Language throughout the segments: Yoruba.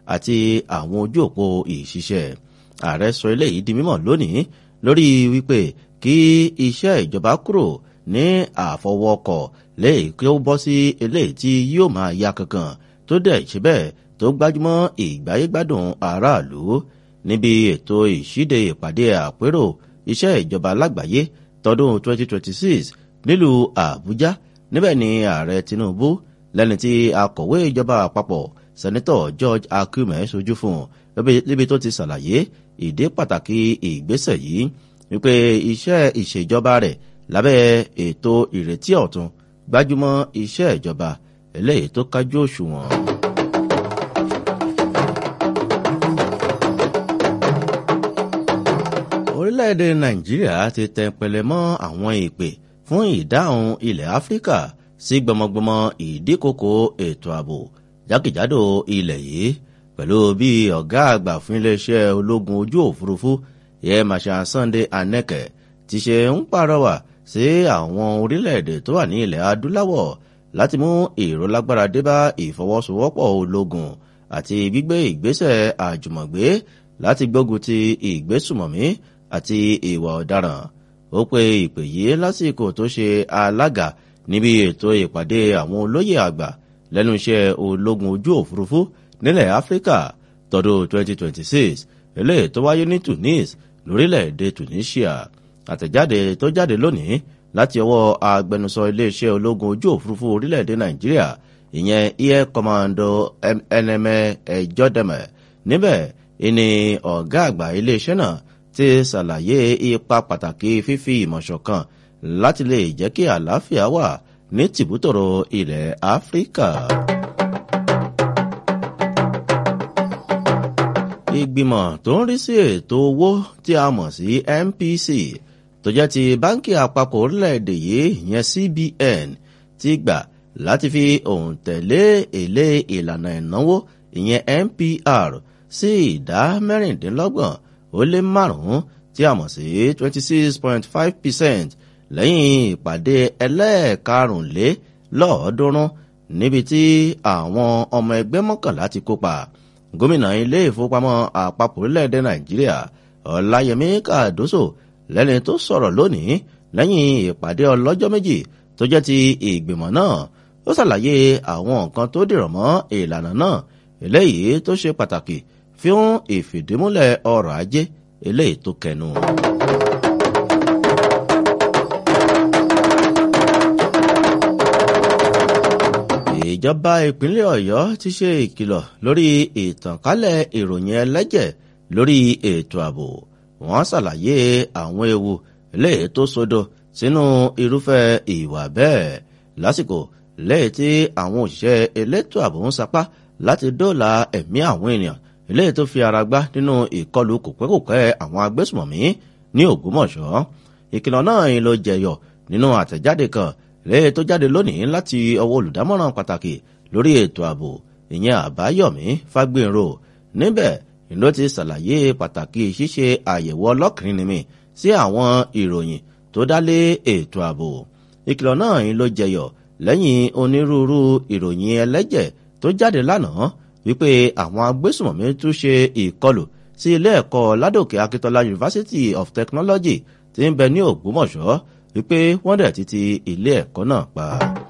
àti àwọn ojú òpó ìṣiṣẹ́ ààrẹ sọ eléyìí di mímọ̀ lónìí lórí wípé kí iṣẹ́ ìjọba kúrò ní àfọwọ́kọ̀ lẹ́yìn kí ó bọ́ sí eléyìí tí yóò máa ya kankan tó dẹ̀ ṣe bẹ́ẹ̀ tó gbájúmọ́ ìgbáyégbádùn aráàlú níbi ètò ìṣíde ìpàdé àpérò iṣẹ́ ìjọba lágbàáyé tọdún 2026 nílùú àbújá níbẹ̀ ni ààrẹ tinubu lẹ́ni tí akọ̀wé ìjọba àpapọ̀ sẹ́nitọ̀ george akume sojú fún níbi tó ti ṣàlàyé ìdí pàtàkì ìgbésẹ̀ yìí wípé iṣẹ́ ìṣèjọba rẹ̀ lábẹ́ ètò ìrètí ọ̀tun gbájúmọ́ iṣẹ́ ìjọba eléyìí tó kájú òṣùwọ̀n. orílẹ̀-èdè nàìjíríà ti tẹpẹlẹ mọ́ àwọn ìpè fún ìdáhùn ilẹ̀ áfíríkà sí gbọmọgbọmọ ìdíkòkò ètò ààbò jákèjádò ilẹ̀ yìí pẹ̀lú bí ọ̀gá àgbà fún iléeṣẹ́ ológun ojú òfurufú yẹ màṣà sunday aneke ti ṣe ń pàrọwà sí àwọn orílẹ̀-èdè tó wà ní ilẹ̀ adúláwọ̀ láti mú èrò lágbára dé bá ìfọwọ́sowọ́pọ̀ ológun àti gbígbé ìgbésẹ̀ àjùmọ̀gbé láti gbógun ti ìgbésùmọ̀mí àti ìwà ọ̀daràn ó pe ìpè yìí lásìkò tó ṣe alága níbi ètò ìpàdé àwọn olóyè àgbà lẹ́nu iṣẹ́ ológun ojú òfurufú nílẹ̀ áfíríkà tọdún 2026 eléyìí tó wáyé ní tunis lórílẹ̀‐èdè tunisia àtẹ̀jáde tó jáde lónìí láti ọwọ́ agbẹnusọ iléeṣẹ́ ológun ojú òfurufú orílẹ̀‐èdè nàìjíríà ìyẹn air commando nma ẹjọ́dẹ̀mẹ̀ níbẹ̀ ìní ọ̀gá àgbà iléeṣẹ́ náà ti ṣàlàyé ipa pàtàkì fífi ìmọ̀ṣọ̀kan láti lè jẹ́ kí àlàáfíà wà ní tìbútòrò ilẹ̀ áfíríkà. ìgbìmọ̀ tó ń rí sí ètò owó tí a mọ̀ sí mpc tó jẹ́ ti báńkì àpapọ̀ orílẹ̀-èdè yìí ìyẹn cbn ti gbà láti fi òǹtẹ̀lé èlé ìlànà ìnáwó ìyẹn mpr sí ìdá mẹ́rìndínlọ́gbọ̀n ó lé márùn-ún tí a mọ̀ sí twenty six point five percent lẹ́yìn ìpàdé ẹlẹ́ẹ̀karùnlélọ́ọ̀ọ́dúnrún níbi tí àwọn ọmọ ẹgbẹ́ mọ́kànlá ti kópa gómìnà ilé ìfowópamọ́ àpapọ̀ orílẹ̀-èdè nàìjíríà ọ̀làyẹmí kàdóso lẹ́ni tó sọ̀rọ̀ lónìí lẹ́yìn ìpàdé ọlọ́jọ́ méjì tó jẹ́ ti ìgbìmọ̀ náà ó ṣàlàyé àwọn nǹkan tó dìrọ̀ mọ́ ìlànà náà eléyìí tó ṣe pàtàkì fún ìfìdímúlẹ̀ ọrọ̀ ajé eléyìí tó kẹnu. ìjọba ìpínlẹ̀ ọ̀yọ́ ti ṣe ìkìlọ̀ lórí ìtànkálẹ̀ ìròyìn ẹlẹ́jẹ̀ lórí ètò ààbò wọ́n ṣàlàyé àwọn ewu eléyìí tó sodo sínú irúfẹ́ ìwà bẹ́ẹ̀ lásìkò lẹ́yìn tí àwọn òṣìṣẹ́ elétò ààbò ń sapá láti dóòlà ẹ̀mí àwọn ènìyàn eléyìí tó fi ara gbá nínú ìkọlù kòpẹ́kòpẹ́ àwọn agbésùmọ̀mí ní ògbómọ̀ṣọ́ ìkìlọ̀ náà ń lo jẹyọ nínú àtẹ̀jáde kan lẹ́yìn tó jáde lónìí láti ọwọ́ olùdámọ̀ràn pàtàkì lórí ètò ààbò ìyẹn àbáyọ̀mí fagbénrò níbẹ̀ ló ti ṣàlàyé pàtàkì ṣíṣe àyẹ̀wò ọlọ́kìnrinmi sí àwọn ìròyìn tó dálé ètò ààbò ìkìlọ̀ náà ń lo jẹyọ lẹ́yìn onírúurú ìròyìn ẹlẹ́jẹ̀ tó jáde lánàá wípé àwọn agbésùmọ̀mí tún ṣe ìkọlù sí ilé ẹ̀kọ́ ládòkè akíntola university of technology tí ń bẹ ní ògbómọ̀ṣọ́ wípé wọ́n dẹ̀ títí ilé ẹ̀kọ́ náà pa.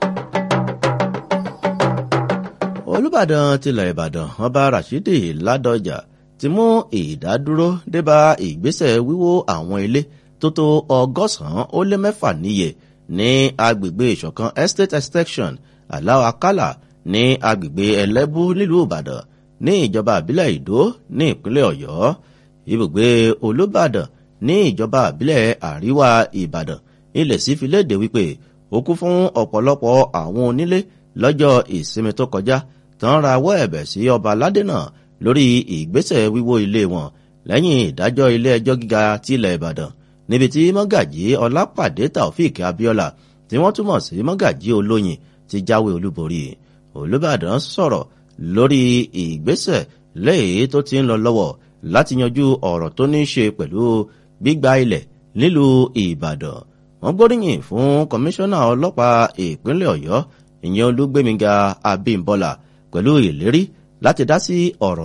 olùbàdàn tilẹ̀ ìbàdàn ọba rashidi ládọjà ti mú ìdádúró débà ìgbésẹ̀ wíwó àwọn ilé tó tó ọgọ́sàn-án ó lé mẹ́fà níye ní agbègbè ìṣọ̀kan estate extension aláwọ̀ akálà ní agbègbè ẹlẹ́bú nílùú ìbàdàn ní ìjọba àbílẹ̀ ìdó ní ìpínlẹ̀ ọ̀yọ́ ibùgbé olùbàdàn ní ìjọba àbílẹ̀ àríwá ìbàdàn ilẹ̀ sí fi léde wípé ó kú fún ọ̀pọ̀lọpọ̀ àwọn onílé lọ́jọ́ ìsinmi tó kọjá tán rawọ́ ẹ̀bẹ̀ sí ọba aládé náà lórí ìgbésẹ̀ wíwó ilé wọn lẹ́yìn ìdájọ́ ilé ẹjọ́ gíga tilẹ̀ ìbàdàn níbi tí mọ́gàjí ọlápàdé taofik abiola tí wọ́n túmọ̀ sí mọ́gàjí olóyin ti jáwé olúborí olùbàdàn sọ̀rọ̀ lórí ìgbésẹ̀ lẹ́yìn tó ti ń lọ lọ́wọ́ láti yanjú ọ̀rọ̀ tó ní í ṣe pẹ̀lú gbígba ilẹ̀ nílùú ìbàdàn wọ́n gbóríyìn fún kọmíṣánná ọlọ́pàá ìpínlẹ̀ ọ̀yọ́ ìyẹn olúgbémiga abímbọ́lá pẹ̀lú ìlérí láti dá sí ọ̀rọ̀